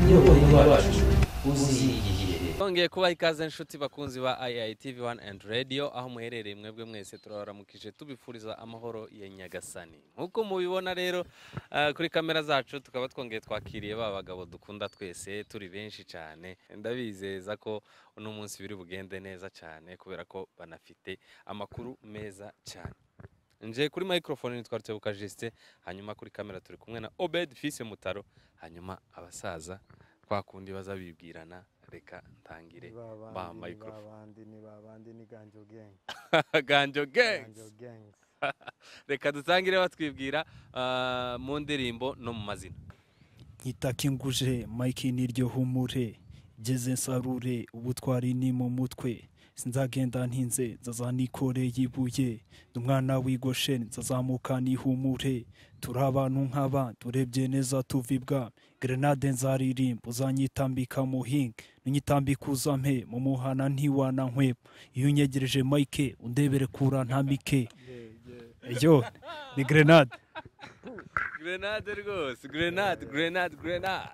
iyoboye iwacu Twongeye kuba ikaze nshuti bakunzi ba IITV 1 and Radio aho muherereye mwebwe mwese turabaramukije tubifuriza amahoro ya Nyagasani nk'uko mubibona rero ah, kuri kamera zacu tukaba twongeye twakiriye ba bagabo dukunda twese turi benshi cyane ndabizeza ko uno munsi biri bugende neza cyane kubera ko banafite amakuru meza cyane nje kuri microphone nitwa Rutebuka Justin hanyuma kuri kamera turi kumwe na Obed Fise Mutaro hanyuma abasaza kwa kundi baza bibwirana reka ntangire ba babandi microphone. ni babandi ni ganjo gang ganjo ganjo gangs gangs reka dutangire batwibwira ah, mu ndirimbo no mu mazina nkitaka inguje mike niryo humure geze nsarure ubutwari ni mu mutwe sinzagenda ntinze nzazanikoreye ibuye ndi umwana w'igoshe nzazamuka nihumure turi abantu nk'aba turebye neza tuvibwa grenade nzaririmba uzanyitambika muhinga nunyitambika uzampe mu muhana ntiwana nkweba iyo unyegereje mike undebere kura ntambike iyo ni grenade grenade rwose grenade grenade grenade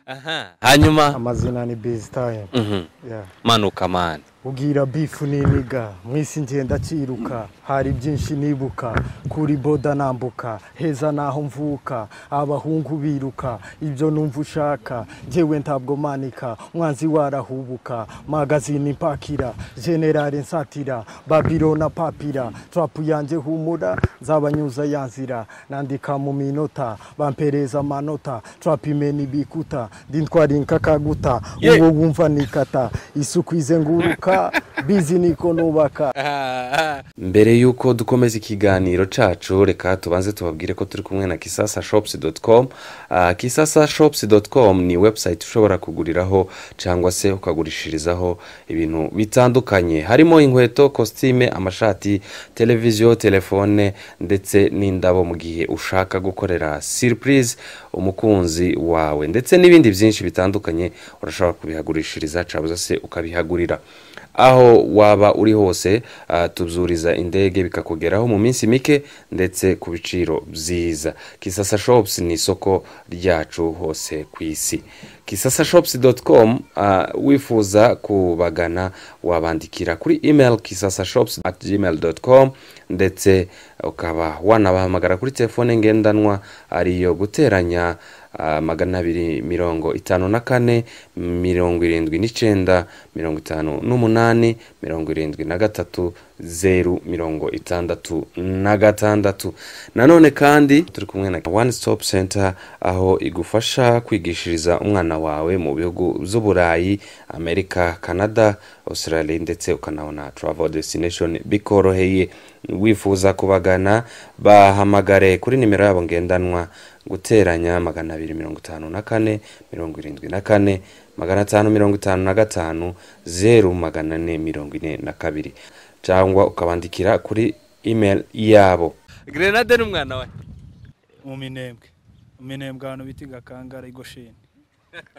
aha hanyuma amazina ni busy time mhm, yeah manuka mani ubwira bifu niniga mwisi ngenda cyiruka hari byinshi nibuka kuri boda nambuka heza naho mvuka abahungu biruka ibyo numva ushaka njyewe ntabwo manika umwanzi warahubuka magazine impakira generale nsatira babiro na papira trapu yanjye humura nzabanyuza ya nzira nandika mu minota bampereza amanota trapu imena ibikuta ndintwarinka kaguta Yeah. ubu wumva nikata isuku ize nguruka bizi niko nubaka mbere y'uko dukomeza ikiganiro cyacu reka tubanze tubabwire ko turi kumwe na kisasa shopusi doti komu kisasa shopusi doti komu ni webusayiti ushobora kuguriraho cyangwa se ukagurishirizaho ibintu bitandukanye harimo inkweto kositime amashati televiziyo telefone ndetse n'indabo mu gihe ushaka gukorera siripurize umukunzi wawe ndetse n'ibindi byinshi bitandukanye urashobora kubihagurishiriza cyangwa se ukabihagurira aho waba uri hose ah, tuzuriza indege bikakugeraho mu minsi mike ndetse ku biciro byiza kisasa shopusi ni isoko ryacu hose ku isi kisasa shopusi doti komu wifuza kubagana wabandikira kuri imeri kisasa shopusi ati gmail doti komu ndetse ukaba wanabahamagara kuri telefone ngendanwa ariyo guteranya ah, magana abiri mirongo itanu na kane mirongo irindwi n'icyenda mirongo itanu n'umunani mirongo irindwi na gatatu zeru mirongo itandatu na gatandatu nanone kandi turi kumwe na one stop center aho igufasha kwigishiriza umwana wawe mu bihugu by'uburayi amerika canada australia ndetse ukanabona travel destination bikoroheye wifuza kubagana bahamagare kuri nimero yabo ngendanwa guteranya magana abiri mirongo itanu na kane mirongo irindwi na kane magana atanu mirongo itanu na gatanu zeru magana ane mirongo ine na kabiri cyangwa ukabandikira kuri email yabo grenade n'umwana we mu minembwe mu minembwe ahantu bita igakangara igosheni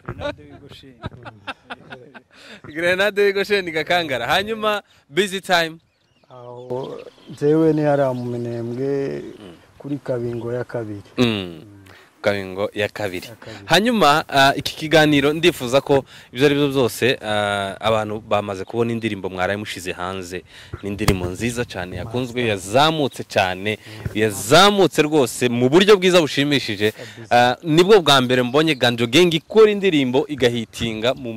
grenade w'igosheni grenade y'igoshe ni gakangara hanyuma busy time aho njyewe ni hariya mu minembwe kuri kabingo ya kabiri Mm. kabingo ya kabiri kabiri. hanyuma ah, iki kiganiro ndifuza ko ibyo ari byo byose ah, abantu bamaze kubona indirimbo mwaraye mushize hanze ni indirimbo nziza cyane yakunzwe yazamutse cyane yazamutse rwose mu buryo bwiza bushimishije Ah, nibwo bwa mbere mbonye ganjo gengi ikora indirimbo igahitinga mu,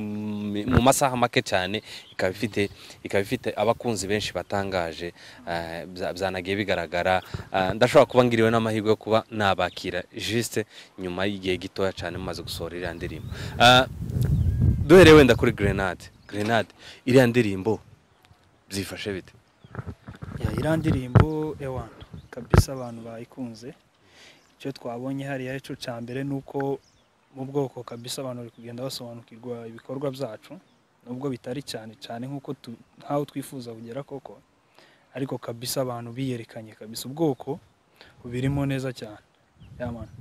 mu masaha make cyane ikaba ifite ikaba ifite abakunzi benshi batangaje ah, bya- byanagiye bigaragara Ah, ndashobora kuba ngiriwe n'amahirwe yo kuba nabakira juste nyuma y'igihe gitoya cyane mumaze gusohora iriya ndirimbo Ah, duhereye wenda kuri grenade grenade iriya ndirimbo byifashe bite Ya, iriya ndirimbo ewana kabisa abantu bayikunze icyo twabonye hariya cyo cya mbere ni uko mu bwoko kabisa abantu bari kugenda basobanukirwa ibikorwa byacu nubwo bitari cyane cyane nk'uko tu- nk'aho twifuza kugera koko ariko kabisa abantu biyerekanye kabisa ubwoko bubirimo neza cyane ya mwana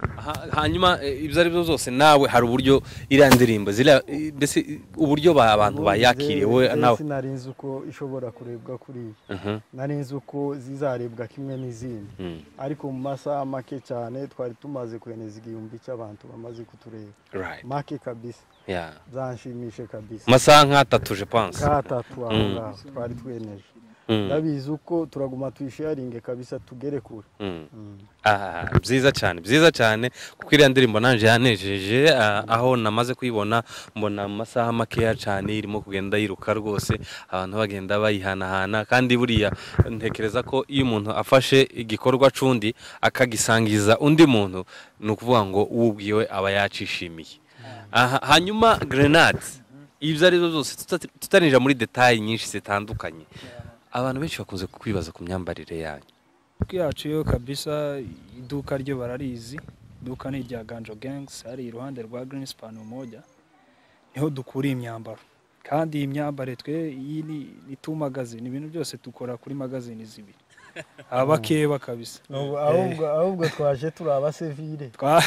Ha- hanyuma eh, ibyo ari byo byose nawe hari uburyo iriya ndirimbo ziriya eh, mbese eh, uburyo ba- abantu bayakiriye wowe nawe nari nzi uko ishobora kurebwa kuriya Mhm, nari nzi uko zizarebwa kimwe n'izindi mhm, ariko mu masaha make cyane twari tumaze kweneza igihumbi cy'abantu bamaze kutureba right, make kabisa yeah. zanshimishe kabisa masaha nk'atatu je pense katatu aho ngaho twari tweneje Mm, ndabizi uko turaguma tuyisharinge kabisa tugere kure mm. Mm. Ah, byiza cyane byiza cyane kuko iriya ndirimbo nanjye yanejeje ah, aho namaze kuyibona mbona mu masaha makeya cyane irimo kugenda yiruka rwose abantu bagenda bayihanahana kandi buriya ntekereza ko iyo umuntu afashe igikorwa c'undi akagisangiza undi muntu ni ukuvuga ngo uwo ubwiwe aba yacishimiye aha hanyuma grenade ibyo ari byo byose tuta- tutarinjira muri detaye nyinshi zitandukanye abantu benshi bakunze kwibaza ku myambarire yanyu ku yacu yo kabisa iduka ryo bararizi iduka ni irya ganjo gangs hari iruhande rwa green span moja niho dukura imyambaro kandi iyi myambaro twe iyi ni ni tu magazine ibintu byose dukora kuri magazine zibiri abakeba kabisa ahubwo ahubwo twaje turi abasivire Twa-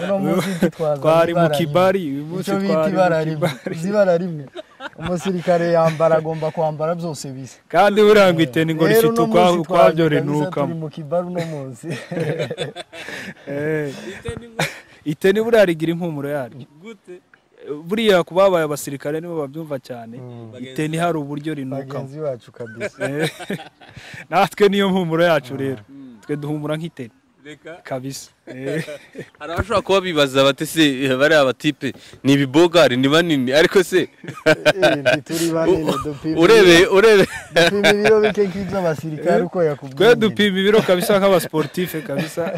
uno munsi ntitwazanye twari mu ibara rimwe. kibari uyu munsi icyo bita twari mu ibara rimwe kibari uzi ibara rimwe umusirikare yambara agomba kwambara byose bisa kandi burangwa iteni ngo Rero rifite uno munsi ukwa- ukwabyo twaje kabisa rinukamo turi mu kibaru uno munsi Eh, iteni buriya rigira impumuro yaryo buriya ku babaye abasirikare nibo babyumva cyane iteni hari uburyo rinukamo bagenzi bacu kabisa Eh, natwe niyo mpumuro yacu rero twe duhumura nk'iteni kabisa Eh, hari abashobora kuba bibaza bati se bariya batipe ni ibibogari ni banini ariko se Eh, ntituri banini dupima urebe urebe dupima ibiro bike nk'iby'abasirikare uko yakubwiye twe dupima ibiro kabisa nk'abasportife kabisa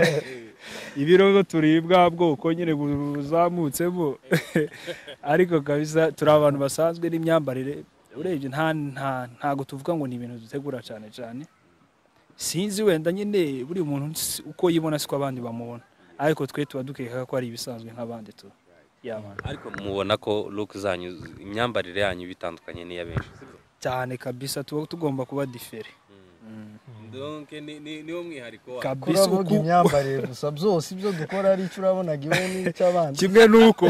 ibiro zo turibwa bwoko nyine buzamutsemo ariko kabisa turi abantu basanzwe n'imyambarire urebye nta nta ntago tuvuga ngo ni ibintu dutegura cyane cyane sinzi wenda nyine buri muntu si- uko yibona siko abandi bamubona ariko twe tuba dukeka ko ari ibisanzwe nk'abandi tu yabana ariko mubona ko look zanyu imyambarire yanyu bitandukanye n'iya benshi cyane kabisa tuba tugomba kuba difere donc niwo mwihariko kabisa turavuga uku- imyambarire gusa byose ibyo dukora ari icyo urabonaga iwe n'icy'abandi kimwe n'uko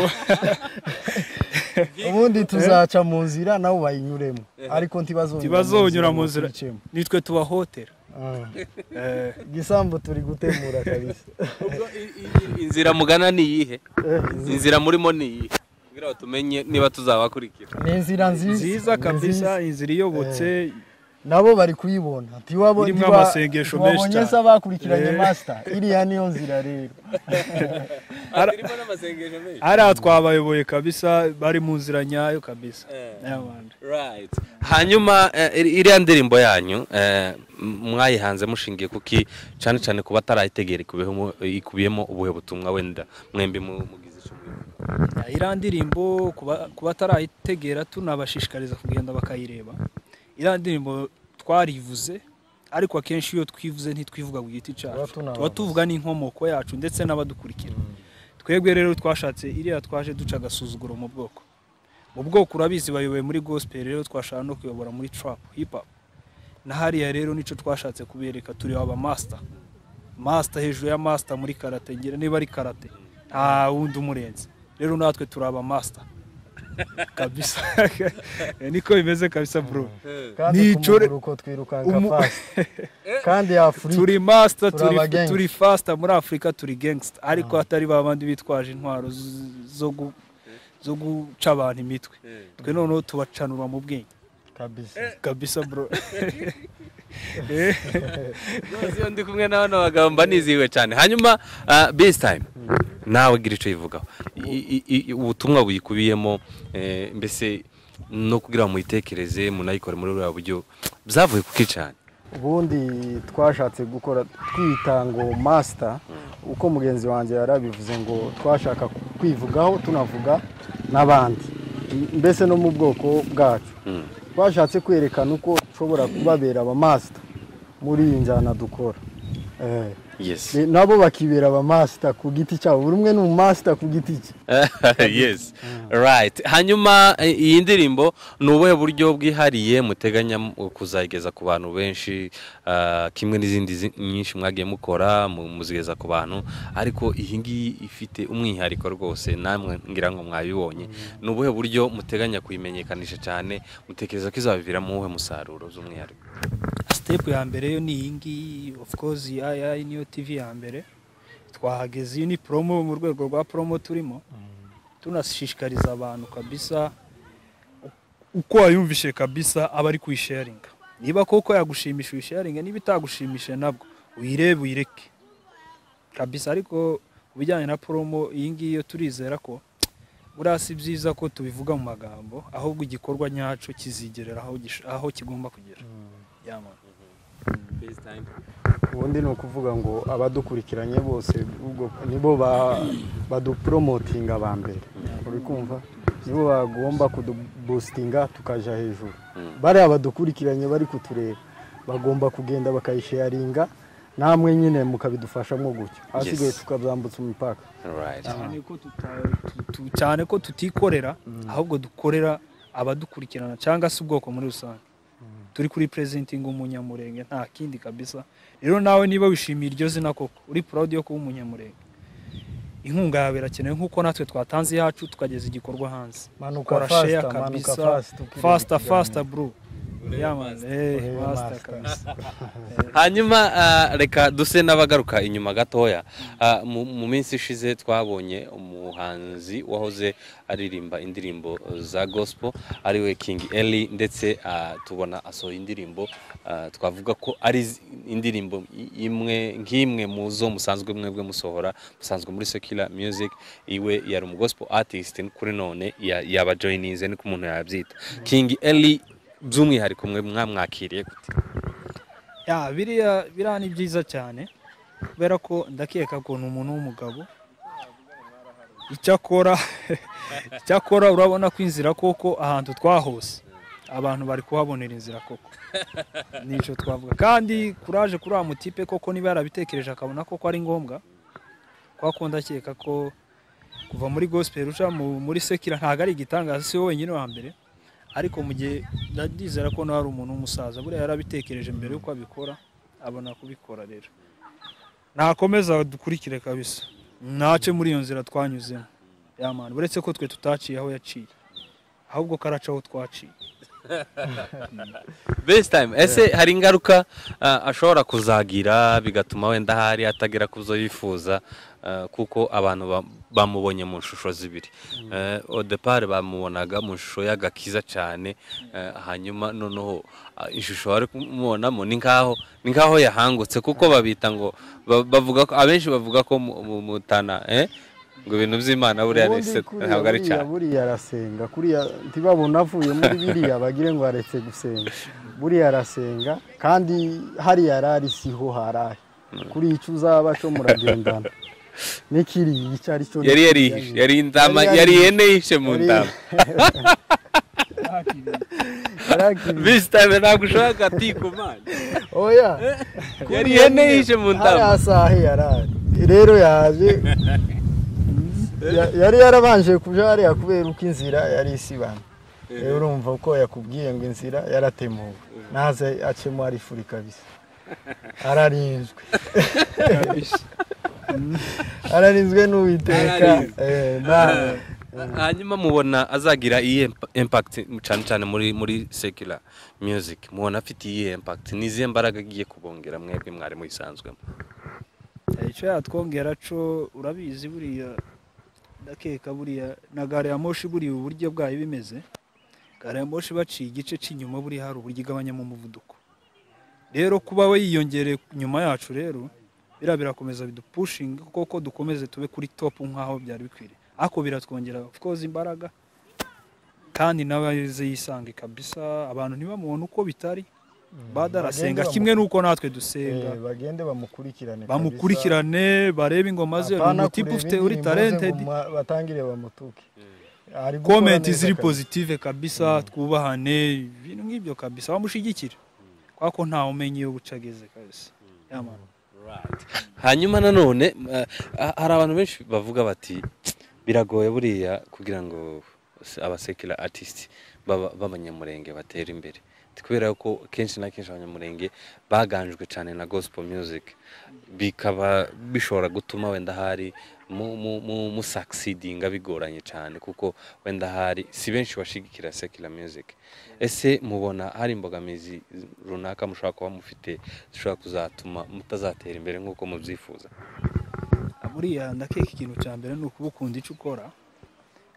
ubundi tuzaca mu nzira nawe bayinyuremo ariko ntibazongera Ntibazonyura mu nzira. tuyicemo. nitwe tubahotera Ah. igisambu turi gutemura kabisa inzira mugana ni iyihe Eh, inzira murimo ni iyihe kugira ngo tumenye niba tuzabakurikira ni inzira nziza nziza ni kabisa nziza. inzira iyobotse nabo bari kuyibona ntiwabo- Irimo ntiwa- amasengesho menshi ntiwabonye cyane. se abakurikiranye Eh. master iriya niyo nzira rero harimo n'amasengesho menshi hariya twabayoboye kabisa bari mu nzira nyayo kabisa Eh. N'abandi. Right. hanyuma eh, iri- iriya ndirimbo yanyu eh, m- mwayihanze mushingiye kuki cyane cyane ku batarayitegera ikubiyemo- ikubiyemo ubuhe butumwa wenda mwembi mu- mugize icyo mwibuka? iriya ndirimbo kuba- ku batarayitegera tunabashishikariza kugenda bakayireba iriya ndirimbo twarivuze ariko akenshi iyo twivuze ntitwivuga ku giti Tuba cyacu tunabaza. tuba tuvuga n'inkomoko yacu ndetse n'abadukurikira twebwe rero twashatse iriya twaje duca agasuzuguro mu bwoko mu bwoko urabizi bayoboye muri gospel rero twashaka no kuyobora muri trap hip hop na hariya rero nicyo twashatse kubereka turi aba master master hejuru ya master muri karate ngira niba ari karate nta wundi umurenze rero natwe turi aba master kabisa niko bimeze kabisa bro kandi Nicure- kumuguruko twirukanga Umu- fast kandi afurika turi master Turi aba turi gangster. turi faster muri Africa turi gangster ariko atari ba bandi bitwaje intwaro z- zo gu- zo guca abantu imitwe twe noneho tubacanura mu bwenge kabisa kabisa bro Rwose iyo ndi kumwe na bano bagabo mba nizihiwe cyane hanyuma ah, best time nawe gira icyo yivugaho I- i- i- ubutumwa buyikubiyemo eh, mbese no kugira ngo muyitekereze munayikore muri buriya buryo byavuye kuki cyane ubundi twashatse gukora twita ngo master uko mugenzi wanjye yarabivuze ngo twashaka kwivugaho tunavuga n'abandi mbese no mu bwoko bwacu twashatse kwerekana uko ushobora kubabera aba master muri iyi njyana dukora Eh, yes Eh, nabo bakibera abamasita ku giti cyabo buri umwe ni umumasita ku giti cye yes right hanyuma eh, iyi ndirimbo ni ubuhe buryo bwihariye muteganya mu- kuzayigeza ku bantu benshi ah, kimwe n'izindi zi- nyinshi mwagiye mukora mu- muzigeza ku bantu ariko iyi ngiyi ifite umwihariko rwose namwe ngira ngo mwabibonye ni ubuhe buryo muteganya kuyimenyekanisha cyane mutekereza ko izabiviramo uwuhe musaruro z'umwihariko sitepu ya mbere yo ni iyi ngiyi of course iya iyi niyo tivi ya mbere twahageze iyi ni promo mu rwego rwa promo turimo tunashishikariza abantu kabisa uko wayumvishe kabisa aba ari kuyisharinga niba koko yagushimisha uyisharinga niba itagushimisha nabwo uyirebe uyireke kabisa ariko ku bijyanye na promo iyi ngiyi yo turizera ko buriya si byiza ko tubivuga mu magambo ahubwo igikorwa nyacyo kizigerera aho gish- aho kigomba kugera yamama ubundi ni ukuvuga ngo abadukurikiranye bose ubwo nibo ba- baduporomotinga aba mbere uri kumva nibo bagomba kudubusitinga tukaja hejuru bariya badukurikiranye bari kutureba bagomba kugenda bakayisharinga namwe nyine mukabidufashamo gutyo ahasigaye Yes. tukazambutsa umupaka right cyane ko tuta- tu- tu- cyane ko tutikorera ahubwo dukorera abadukurikirana cyangwa se ubwoko muri rusange turi kuri purezentinga umunyamurenge nta kindi kabisa rero nawe niba wishimiye iryo zina koko uri proud yo kuba umunyamurenge inkunga yawe irakenewe nk'uko natwe twatanze iyacu tukageza igikorwa hanze manuka kora fasita share manuka kabisa fasita fasta fasta bro yamane eh fasta kabisa hanyuma ah, reka duse n'abagaruka inyuma gatoya Ah, mu mu minsi ishize twabonye umuhanzi wahoze aririmba indirimbo za gospel ariwe king eli ndetse ah, tubona asohoye indirimbo ah, twavuga ko ari zi- indirimbo i- imwe nk'imwe mu zo musanzwe mwebwe musohora musanzwe muri secular music iwe yari umu gospel artist kuri none ya- yaba joininze niko umuntu yabyita king eli by'umwihariko mwe mwamwakiriye gute ya biriya biriya ni byiza cyane kubera ko ndakeka ko ni umuntu w'umugabo icyakora icyakora urabona ko inzira koko ahantu twahose abantu bari kuhabonera inzira koko nicyo twavuga kandi kuraje kuri uriya mutipe koko niba yarabitekereje akabona koko ari ngombwa kwa kundi akeka ko kuva muri gospel uca mu- muri sekira ntabwo ari igitangaza si we wenyine wa mbere ariko mu gihe ndizera ko nawe ari umuntu w'umusaza buriya yarabitekereje mbere yuko abikora abona kubikora rero nakomeza dukurikire kabisa ntace muri iyo nzira twanyuzemo yamana uretse ko twe tutaciye aho yaciye ahubwo karaca aho twaciye best time ese hari ingaruka ah, ashobora kuzagira bigatuma wenda ahari atagera ku zo yifuza ah, kuko abantu ba- bamubonye mu shusho zibiri odepari bamubonaga mu shusho y'agakiza cyane eh, hanyuma noneho ah, ishusho bari kumubonamo ni nkaho ni nkaho yahangutse kuko babita ngo ba- bavuga ko abenshi bavuga ko mu- mu- mutana eh, ngo ibintu by'imana buriya ni se- ntabwo ari buriya cyane buriya arasenga kuriya ntibabona avuye muri biriya bagire ngo aretse gusenga buriya arasenga kandi hariya arari siho harahe kuri icyo uzaba cyo muragendana n'ikiriya icyo ari cyo yari n'ikiriya yarihishe ni- yari indama Yari yari yarihishe. ihene yishe mu Yari- ndama yarakiriye visi tayime ntabwo ushobora gatiko imana oya yari ihene yishe mu ndama hariya sahe yarari rero yaje ya- yari yarabanje kuja hariya kubera uko inzira yari isibana rero urumva uko yakubwiye ngo inzira yaratemuwe naze acemo arifuri kabisa ararinzwe ararinzwe n'uwiteka Ararinzwe. Eh, na- hanyuma mubona azagira iyi impa- impact cyane cyane muri muri secular music mubona afite iyi impact ni izihe mbaraga agiye kubongera mwebwe mwari muyisanzwemo Eh, icyo yatwongera cyo urabizi buriya ndakeka buriya na gare ya moshi buriya uburyo bwayo bimeze gare ya moshi baciye igice cy'inyuma buriya hari uburyo igabanyamo umuvuduko rero kuba we yiyongereye nyuma yacu rero biriya birakomeza bidupushinga kuko dukomeze tube kuri topu nk'aho byari bikwiriye ariko biratwongera of course imbaraga kandi nawe aze yisange kabisa abantu ntibamubone uko bitari badarasenga bagende kimwe n'uko natwe Eh, dusenga bagende bamukurikirane kabisa. bamukurikirane barebe ingoma ze ni Apana umutipe kureba ufite uri indirimbo ze talented ngo mwa- batangire bamutuke Ari gukora komenti neza ziri kabisa. positive kabisa twubahane ibintu nk'ibyo kabisa bamushyigikire kuko ntawe umenya iyo buca ageze kabisa yamana hanyuma nanone ah, hari abantu benshi bavuga bati biragoye buriya kugira ngo se- abasekira artist baba- b'abanyamurenge batere imbere Ati kubera ko kenshi na kenshi abanyamurenge baganjwe cyane na gospel music bikaba bishobora gutuma wenda hari mu, mu, mu, mu succeedinga bigoranye cyane kuko wenda hari si benshi bashigikira secular music ese mubona hari imbogamizi runaka mushobora kuba mufite zishobora kuzatuma mutazatera imbere nk'uko mubyifuza buriya ndakeka ikintu cya mbere ni ukuba ukunda icyo ukora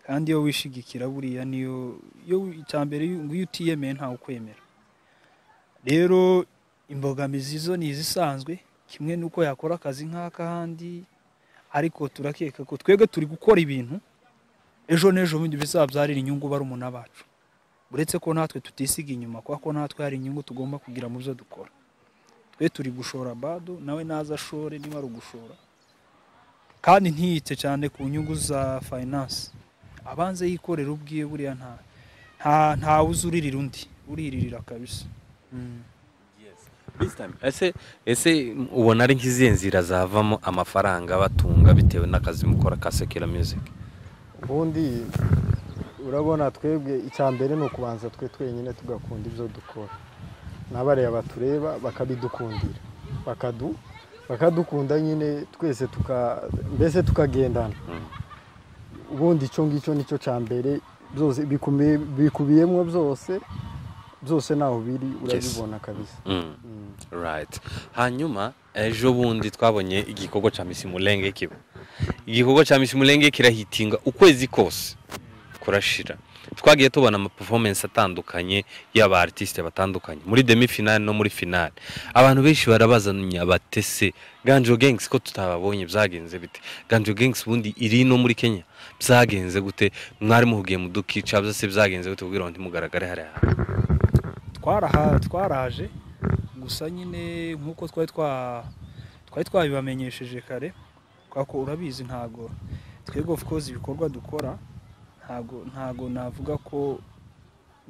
kandi iyo wishigikira buriya niyo iyo icya mbere ngo iyo utiyemeye ntawe ukwemera rero imbogamizi zo ni izisanzwe kimwe n'uko yakora akazi nk'akahandi ariko turakeka ko twebwe turi gukora ibintu ejo n'ejo bundi bizabyarira inyungu barumuna bacu uretse ko natwe tutisiga inyuma kubera ko natwe hari inyungu tugomba kugira mu byo dukora twe turi gushora bado nawe naza ashore niba ari ugushora kandi ntiyite cyane ku nyungu za finance abanze yikorera ubwiye buriya nta nta ntawe uzi uririra undi uriririra kabisa ese ese ubona ari nk'izihe nzira zavamo amafaranga abatunga bitewe n'akazi mukora ka sekira music ubundi urabona twebwe icya mbere ni ukubanza twe twenyine tugakunda ibyo dukora n'abariya batureba bakabidukundira bakadu bakadukunda nyine twese tuka mbese tukagendana ubundi icyo ngicyo nicyo cya mbere byose bikumiye- bikubiyemo byose byose ntaho biri urabibona kabisa Mm, Mm. right hanyuma ejo bundi twabonye igikorwa cya misi murenge kiba igikorwa cya misi murenge kirahitinga ukwezi kose kurashira twagiye tubona amaperformance atandukanye y'aba artiste batandukanye muri demi finale no muri finale abantu benshi barabazanya batese ganjo gangs ko tutababonye byagenze bite ganjo gangs bundi iri no muri kenya byagenze gute mwari muhugiye mu dukica byose byagenze gute kugira ngo ntimugaragare hariya twaraha twaraje gusa nyine nk'uko twari twa twari twabibamenyesheje kare kubera ko urabizi ntago twebwe of course ibikorwa dukora ntago ntago navuga ko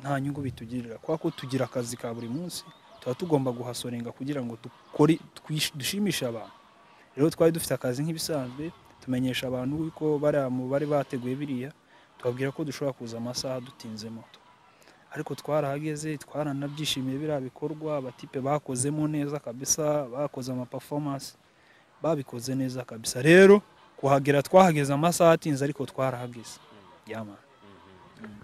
nta nyungu bitugirira kubera ko tugira akazi ka buri munsi tuba tugomba guhasorenga kugira ngo dukore twish- dushimishe abantu rero twari dufite akazi nk'ibisanzwe tumenyesha abantu ko bariya mu bari bateguye biriya tubabwira ko dushobora kuza amasaha dutinze moto ariko twarahageze twaranabyishimiye biriya bikorwa abatipe bakozemo neza kabisa bakoze amaperformance babikoze neza kabisa rero kuhagera twahageze amasaha atinze ariko twarahageze yama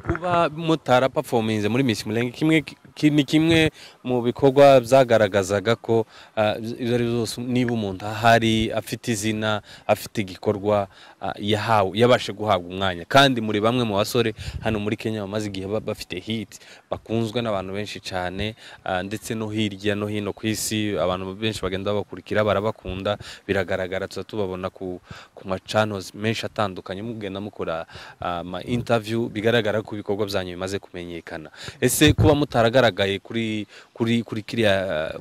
kuba mutarapafominze muri Miss Mulenge kimwe ki- ni kimwe mu bikorwa byagaragazaga ko ah, ibyo ari byo byose niba umuntu ahari afite izina afite igikorwa ah, yahawe yabashe guhabwa umwanya kandi muri bamwe mu basore hano muri Kenya bamaze igihe ba- bafite hit bakunzwe n'abantu benshi cyane ah, ndetse no hirya no hino ku isi abantu benshi bagenda babakurikira barabakunda biragaragara tuza tubabona ku ku macanozi menshi atandukanye mugenda mukora ama interview bigaragara ko ibikorwa byanyu bimaze kumenyekana ese kuba mutaragaragaye kuri kuri kuri kiriya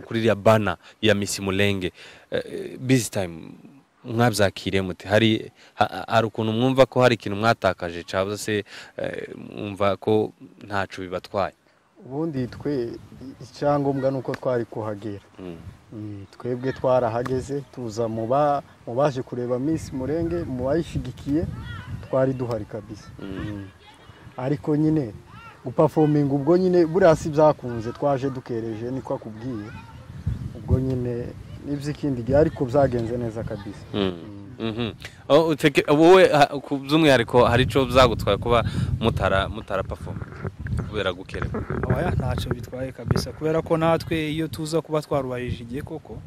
kuri iriya bana ya Miss Mulenge eh, busy time mwabyakiriye mute hari ha- hari ukuntu mwumva ko hari ikintu mwatakaje cyangwa se eh, mwumva ko ntacu bibatwaye ubundi twe icyangombwa ni uko twari kuhagera Mm. Mm, twebwe twarahageze tuza mu ba- mu baje kureba Miss Murenge mu bayishigikiye twari duhari kabisa Mm. ariko nyine gupafominga ubwo nyine buriya si byakunze twaje dukereje niko akubwiye ubwo nyine n'iby'ikindi gihe ariko byagenze neza kabisa Mhm. Oh, uteke- wowe ha- ku by'umwihariko hari icyo byagutwaye kuba mutara mutara perform kubera gukerewa abaya ntacyo bitwaye kabisa kubera ko natwe iyo tuza kuba twarubarije igihe koko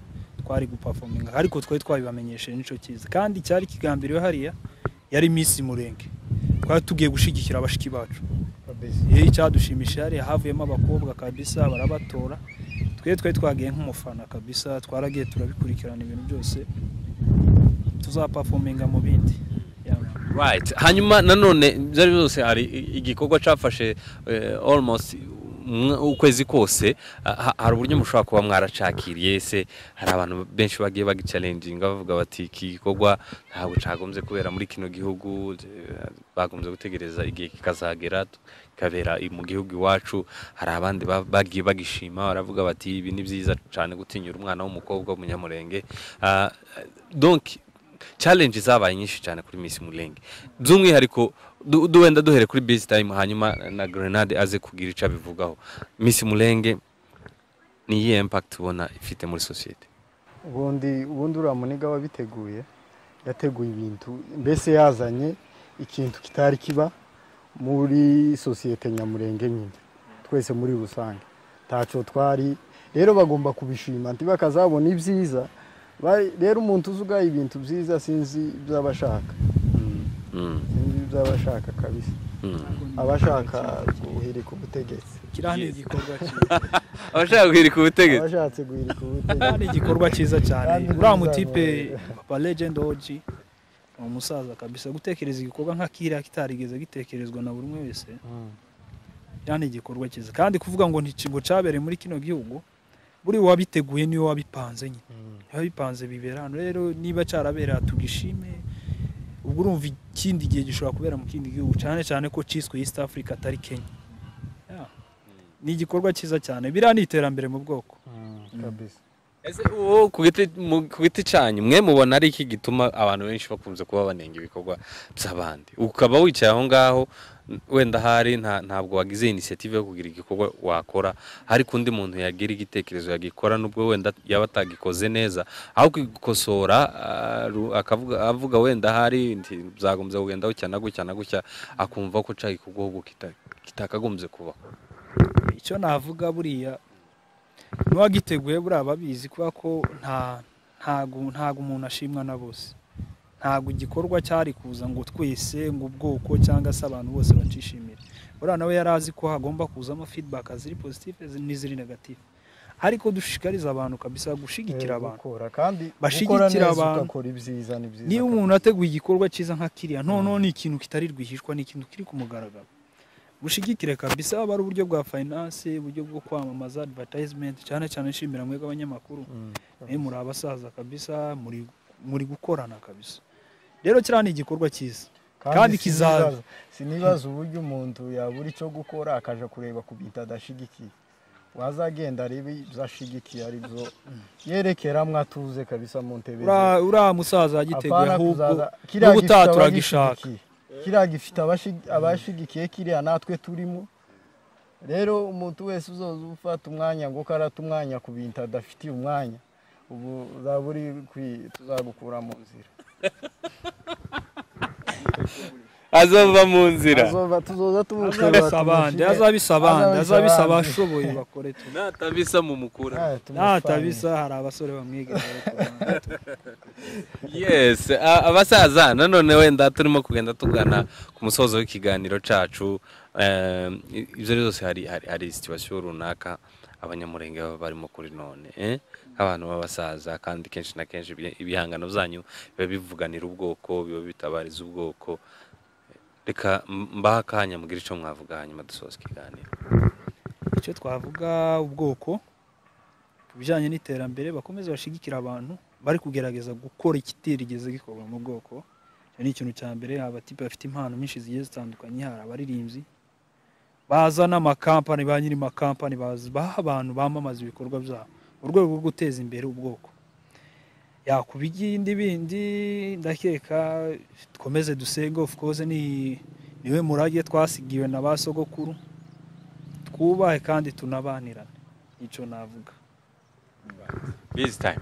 twari gupafominga ariko twari twabibamenyesheje nicyo cyiza kandi cyari kigambiriwe hariya yari Miss Murenge twari tugiye gushyigikira abashiki bacu iyo icyadushimishije hariya havuyemo abakobwa kabisa barabatora twe twe twagiye nk'umufana kabisa twaragiye turabikurikirana ibintu byose tuzapafominga mu bindi Yeah. right hanyuma nanone byari byose hari i- igikorwa cyafashe eh, almost mwa- ukwezi kose ah, ha- hari uburyo mushobora kuba mwaracakiriye se hari abantu benshi bagiye bagicalenjinga bavuga bati iki gikorwa ntabwo cyagombye kubera muri kino gihugu eh, bagombye gutegereza igihe kikazagera kikabera i- mu gihugu iwacu hari abandi ba- bagiye bagishima baravuga bati ibi ni byiza cyane gutinyura umwana w'umukobwa w'umunyamurenge Ah, donc challenge zabaye nyinshi cyane kuri Miss Mulenge by'umwihariko du- du- wenda duhere kuri busy time hanyuma na Grenade aze kugira icyo abivugaho Miss Mulenge ni iyihe impact ubona ifite muri sosiyete ubundi ubundi uriya muniga wabiteguye yateguye ibintu mbese yazanye ikintu kitari kiba muri sosiyete nyamurenge nyine twese muri rusange ntacyo twari rero bagomba kubishima ntibakazabona ibyiza Ba- rero umuntu uzi ugaye ibintu byiza sinzi ibyo aba ashaka Mm, Mm, sinzi ibyo aba ashaka kabisa mm. aba ashaka guhirika ubutegetsi kiriya ni igikorwa cyiza abashaka guhirika aba ubutegetsi ashatse guhirika kiriya ubutegetsi ni igikorwa cyiza cyane Kandi mwiza uriya mutipe mwiza. papa legend oji ni umusaza kabisa gutekereza igikorwa nka kiriya kitarigeze gitekerezwa na buri umwe wese Mm. kiriya ni igikorwa cyiza kandi kuvuga ngo ntikigo cyabereye muri kino gihugu buri wabiteguye niwe wabipanze nyine Mm. biba bipanze bibera hano rero niba cyarabereye tugishime ubwo urumva ikindi gihe gishobora kubera mu kindi gihugu cyane cyane ko cyiswe East Africa atari Kenya Yeah. ni igikorwa cyiza cyane biriya ni iterambere mu bwoko Mm, kabisa Ese uwo ku giti- mu- ku giti cyanyu mwe mubona ari iki gituma abantu benshi bakunze kuba banenga ibikorwa by'abandi ukaba wicaye aho ngaho n- wenda ahari nta- ntabwo wagize inisiyative yo kugira igikorwa wakora ariko undi muntu yagira igitekerezo yagikora nubwo wenda yaba atagikoze neza aho kugikosora ah, ru- akavuga avuga wenda ahari nti byagombye kugenda gutya na gutya na gutya akumva ko cya gikorwa ahubwo kita- kitakagombye kubaho icyo navuga buriya n'uwagiteguye buriya babizi kubera ko nta ntago ntago umuntu ashimwa na bose ntago igikorwa cyari kuza ngo twese ngo ubwoko cyangwa se abantu bose bacishimire buriya nawe yari azi ko hagomba kuzamo feedback ziri positive n'iziri negative ariko dushishikariza abantu kabisa gushyigikira Eh, abantu gukora, kandi Bashyigikira gukora neza abantu. ugakora ibyiza ni byiza niba umuntu kabisa. ateguye igikorwa cyiza nka kiriya noneho ni ikintu kitari rwihishwa ni ikintu kiri ku mugaragaro bushigikire kabisa haba ari uburyo bwa finance uburyo bwo kwamamaza advertisement cyane cyane nshimira mwebwe abanyamakuru Mm. mwe muri abasaza kabisa muri muri gukorana kabisa rero kiriya ni igikorwa cyiza kandi kizaza. sinibaza- sinibaza uburyo umuntu yabura icyo gukora akaja kureba ku bintu adashigikiye wazagenda arebe ibyo ashigikiye ari byo yerekeramo atuze kabisa mu ntebe ze. Ura- uriya musaza yagiteguye Apana ahubwo kuzaza kiriya n'ubu gifite turagishaka abagishyigikiye. kiriya gifite abashi- abashigikiye kiriya natwe turimo rero umuntu wese uzoza ufata umwanya ngo karata umwanya ku bintu adafitiye umwanya ubu uzaba uri kwi- tuzagukura mu nzira azava mu nzira Azoba- tuzoza tumuterura azabisa abandi tumushire. azabisa abandi Azabisa azabisa abandi. abashoboye bakore tu natabisa mu mukura Ah, tumufanye. natabisa hari abasore bamwegereye ku ruhande. yes a- abasaza nanone wenda turimo kugenda tugana ku musozo w'ikiganiro cacu eh, ibyo rero byose hari hari, hari situwasiyo runaka abanyamurenge baba barimo kuri none eh? abantu b'abasaza kandi kenshi na kenshi ibi- ibihangano byanyu biba bivuganira ubwoko biba bitabariza ubwoko reka m- mbahe akanya mugire icyo mwavuga hanyuma dusoza ikiganiro icyo twavuga ubwoko ku bijyanye n'iterambere bakomeze bashigikira abantu bari kugerageza gukora ikitigeze gikorwa mu bwoko icyo ni ikintu cya mbere hari abatipe bafite impano nyinshi zigiye zitandukanye hari abaririmbyi baza n'amakampani ba nyiri amakampani bazi- baha abantu bamamaza ibikorwa byabo mu rwego rwo guteza imbere ubwoko yakuba igindi bindi ndakeka dukomeze dusenge of course ni niwe murage twasigiwe na ba sogokuru twubahe kandi tunabanirane icyo navuga busy time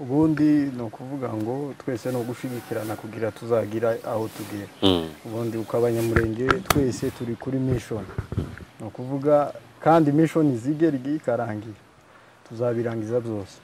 ubundi ni ukuvuga ngo twese ni ugushigikirana kugira tuzagira aho tugera mm. ubundi uko abanyamurenge twese turi kuri mission ni ukuvuga kandi mission izigera igihe ikarangira tuzabirangiza byose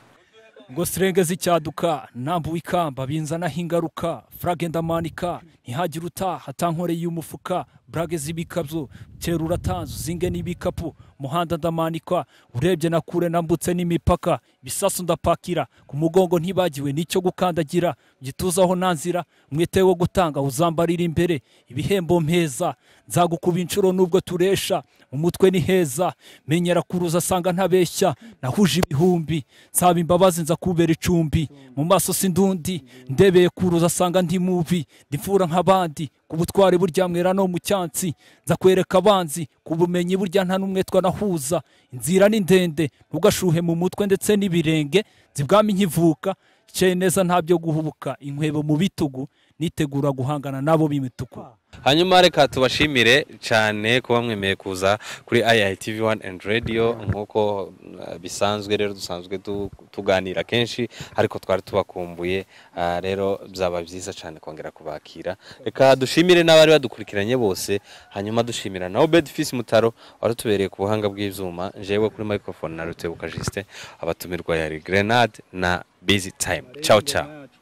ngo sirenge zicyaduka nambuwe ikamba binzanaho ingaruka furage ndamanika ntihagire utaha atankoreye umufuka burage z'ibikapu tera uratanze uzinge n'ibikapu umuhanda ndamanikwa urebye na kure nambutse n'imipaka ibisasu ndapakira ku mugongo ntibagiwe n'icyo gukandagira gituzaho nanzira mwite wo gutanga uzambarira imbere ibihembo mpeza nzagukuba inshuro nubwo turesha umutwe ni heza menyera kuruza asanga ntabeshya nahuje ibihumbi nsaba imbabazi nza kubera icumbi mu maso sindundi ndebeye kuruza asanga ndi mubi ndifura nk'abandi ku butwari burya mwera no mu cyansi nza kwereka abanzi ku bumenyi burya nta n'umwe twanahuza inzira ni ndende ntugashuhe mu mutwe ndetse n'ibirenge zibwami nkivuka cye neza ntabyo guhubuka inkwebo mu bitugu nitegura guhangana nabo b'imituku hanyuma reka tubashimire cyane kuba mwemeye kuza kuri IITV wani and radiyo nk'uko uh, bisanzwe rero dusanzwe tu- tuganira kenshi ariko twari tubakumbuye ah, rero byaba byiza cyane kongera kubakira reka dushimire n'abari badukurikiranye bose hanyuma dushimira na Obed Fils Mutaro wari utubereye ku buhanga bw'ibyuma jewe kuri microphone na Rutebuka Justin abatumirwa yari Grenade na Busy Time ciao ciao